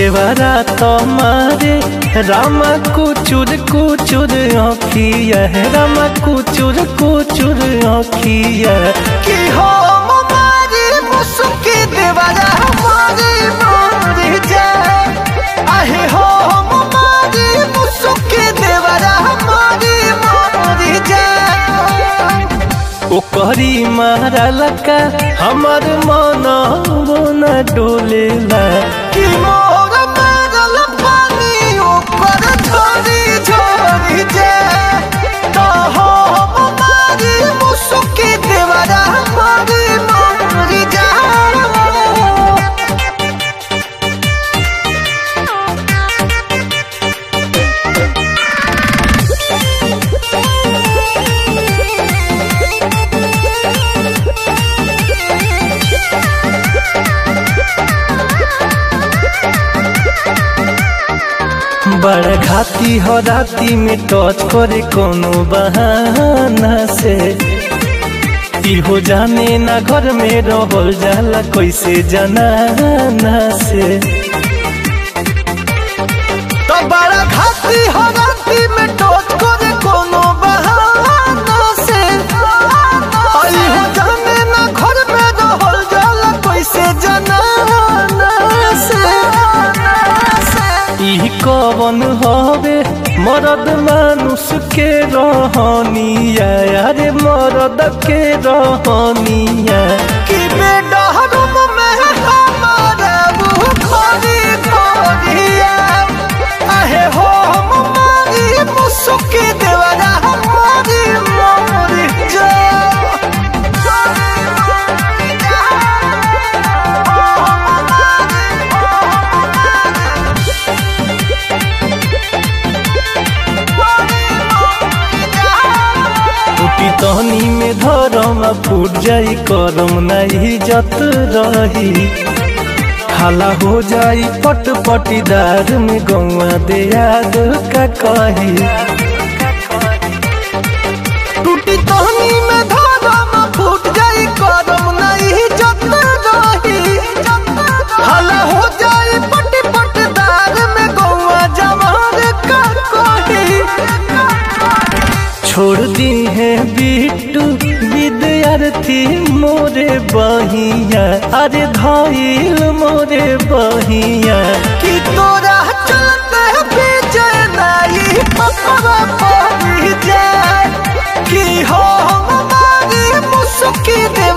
देवरा तुम्हारे रामा कुचुर कुचुर आँखिया है रामा कुचुर कुचुर आँखिया कि हम मारी मुसुकी देवरा हमारी मारी जाए आहे हो हम मारी मुसुकी देवरा हमारी मारी जाए ओकरी मारा लका हमर मन मन डोलेला कि मोर मारल पानी ऊपर झोरी झोरी जाए तो हम मारी मुसुकी देवरा हमारी मारी जाए बड़ घाती हो राती में टच करे कोनो बहाना से इहो जाने ना घर में रहल जाला कैसे जनाना से तो बड़ा घाटी हो राती में टोच करे कोनो बहाना से आई हो जाने ना घर में रहल जाला कैसे जनाना से ई कवन हवे मरद मानुष के रहनिया अरे मरद के रहनिया कि बेडरूम में हमारा वो खोरी खोरिया आहे हो हम मारी मुसुकी देवरा हमारी मोरी टूटी तहनी में धरम फूट जाई करम नहीं जत रही हाला हो जाई पट पटीदार में गौआ दे याद का कही टूटी तहनी में धारम फूट जाई करम नहीं जत रही हला हो जाई पटी पटदार में गौआ जवार का कही छोड़ दी है बिट्टू विद्यार्थी मोरे बहिया अरे धाइल मोरे बहिया कि तोरा चलते बीजे नाई पपवा पड़ी जाए कि हो हमारी मुसुकी दे